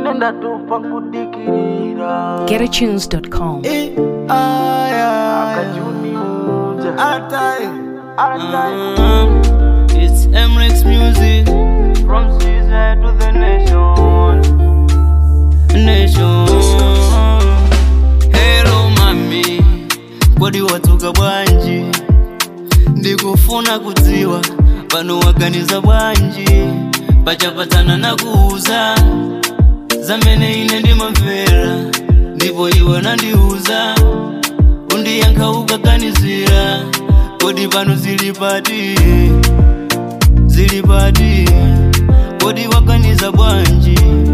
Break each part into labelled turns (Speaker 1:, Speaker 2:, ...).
Speaker 1: ine ndatopa kudikirira
Speaker 2: GetAtunes.com.
Speaker 3: Eh, ah, yeah.
Speaker 1: akajuniudza
Speaker 3: Atai.
Speaker 1: Atai.
Speaker 3: It's Emrex Music
Speaker 1: from Caesar to the nation
Speaker 3: Nation. Hello mami, kodi watuka bwanji? Ndikufuna kudziwa pano waganiza bwanji, pachapatana na kuuza zamene ine ndimamvera, ndipo iwe nandiuza undiyankha ukaganizira, kodi pano zili pati zili pati, kodi waganiza bwanji?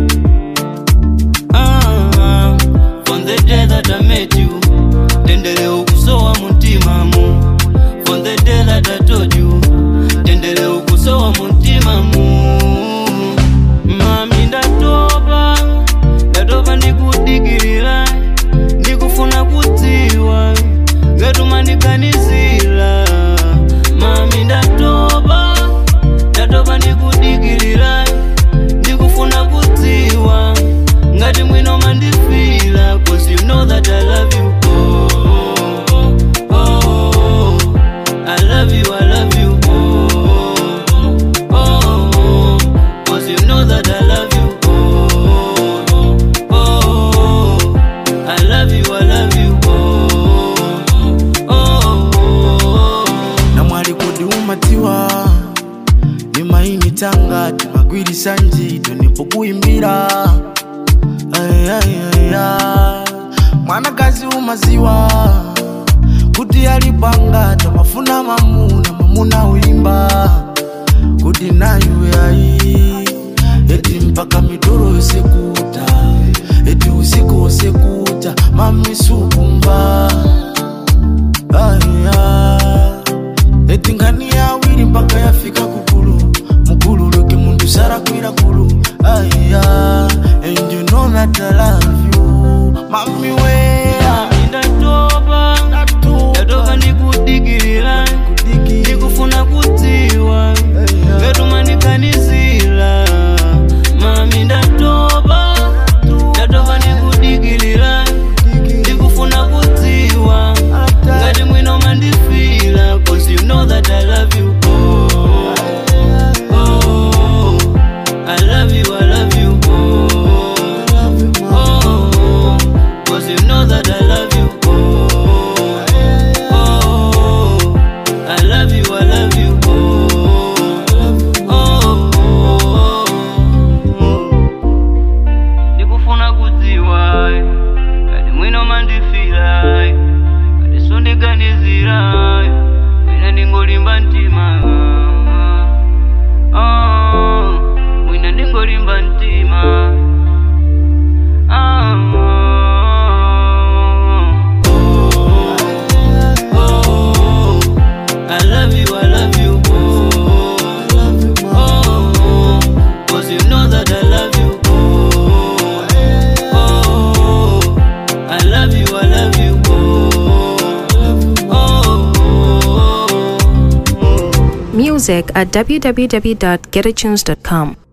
Speaker 3: Ah, from the day that I met you tendele ukusowa muntimamu from the day that I told you tendele ukusowa muntimamu mami ndatopa ndatopa ndikudikirira ndikufuna kudziwa ngatuma ndiganizira mami ndatopa ndatopa ndikudikirira ndikufuna kudziwa ngati mwino mandifila cause you know that i love you oh, oh, oh. i love you i love you oh, oh, oh. cause you know that i love you oh, oh, oh. i love you i love you oh, oh, oh.
Speaker 4: namwali kodi umatiwa nimaini tanga timagwirisa ntchito nipokuimbira Ay, ay, ay, ay. mwanakazi umaziwa kuti alipanga tamafuna mamuna mamuna uimba kuti nayo yayi eti mpaka midoro yosekuta eti usiku wosekuta mamisukumva aya eti ngani yawiri mpaka yafika kukulu mukulu leke muntu sarakwira kulu aya and you know that I love you mami wea
Speaker 3: ndatopa ndatopa ndikudikirira ndikufuna kudziwa ngatuma ndiganizira mami ndatopa ndatopa ndikudikirira ndikufuna kudziwa ngati mwino mandifila cause you know that i love you oh, oh, i love you i love you oh, oh, cause you know that i love you oh, oh, i love you i love you oh, oh, ndikufuna kudziwa kati mwino mandifila kati sundiganizira ine ndingolimba mtima Ah, mwina ndingolimba mtima Ah, oh, oh, I love you, I love you, oh, oh, cause you know that I love you, oh, oh, I love you, I love you, oh, oh, oh.
Speaker 2: Music at www.getatunes.com.